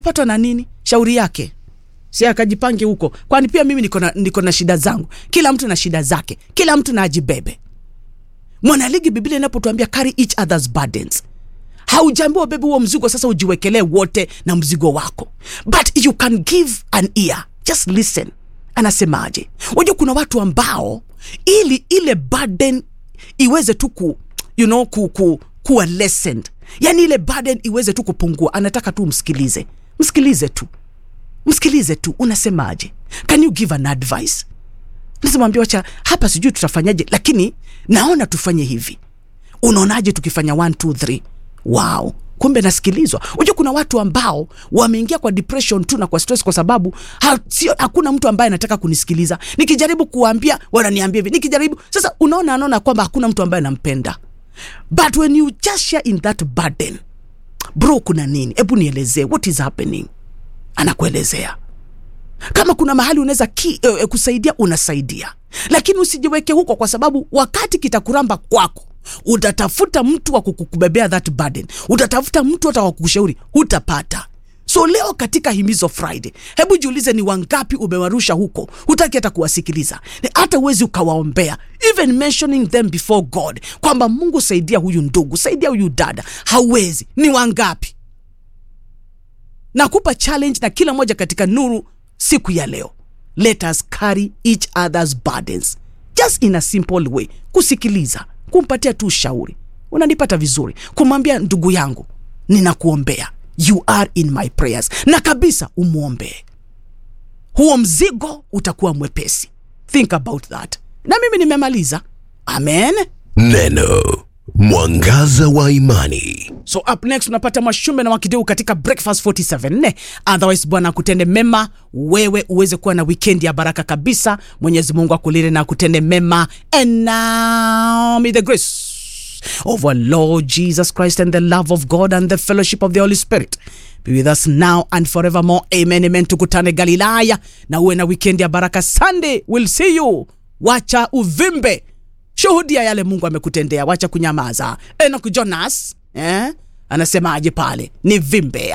patwa na nini shauri yake si akajipange huko kwani pia mimi niko na, niko na shida zangu kila mtu na shida zake kila mtu na ajibebe mwanaligi biblia inapotuambia carry each other's burdens haujaambiwa bebe huo mzigo sasa ujiwekelee wote na mzigo wako but you can give an ear just listen anasemaje wajua kuna watu ambao ili ile burden iweze tu ku, you know, ku, ku, kuwa lessened yani ile burden iweze tu kupungua anataka tu msikilize msikilize tu msikilize tu unasemaje can you give an advice nazimwambia wacha hapa sijui tutafanyaje lakini naona tufanye hivi unaonaje tukifanya 1 2 3 wow kumbe nasikilizwa unajua kuna watu ambao wameingia kwa depression tu na kwa stress kwa sababu ha, sio, hakuna mtu ambaye anataka kunisikiliza nikijaribu kuwaambia wananiambia hivi nikijaribu sasa unaona anaona kwamba hakuna mtu ambaye anampenda but when you just share in that burden bro kuna nini hebu nielezee what is happening anakuelezea kama kuna mahali unaweza ki, uh, kusaidia unasaidia lakini usijiweke huko kwa sababu wakati kitakuramba kwako utatafuta mtu wa kukubebea that burden utatafuta mtu hata wa kukushauri hutapata so leo katika himizo friday hebu jiulize ni wangapi umewarusha huko hutaki hata kuwasikiliza Ni hata uwezi ukawaombea even mentioning them before god kwamba mungu saidia huyu ndugu saidia huyu dada hauwezi ni wangapi nakupa challenge na kila moja katika nuru siku ya leo let us carry each other's burdens just in a simple way kusikiliza kumpatia tu ushauri unanipata vizuri kumwambia ndugu yangu ninakuombea you are in my prayers na kabisa umwombee huo mzigo utakuwa mwepesi think about that na mimi nimemaliza amen Neno mwangaza wa imani. so up next unapata mwashumbe na wakideu katika breakfast 47 ne otherwise bwana akutende mema wewe uweze kuwa na wikendi ya baraka kabisa mwenyezi mungu akulinde na akutende mema and now may the grace of our lord jesus christ and the love of god and the fellowship of the holy spirit be with us now and forevermore amen amen tukutane galilaya na uwe na wikendi ya baraka sunday will see you wacha uvimbe shuhudia yale mungu amekutendea wacha kunyamaza enok jonas eh? anasemaje pale ni vimbe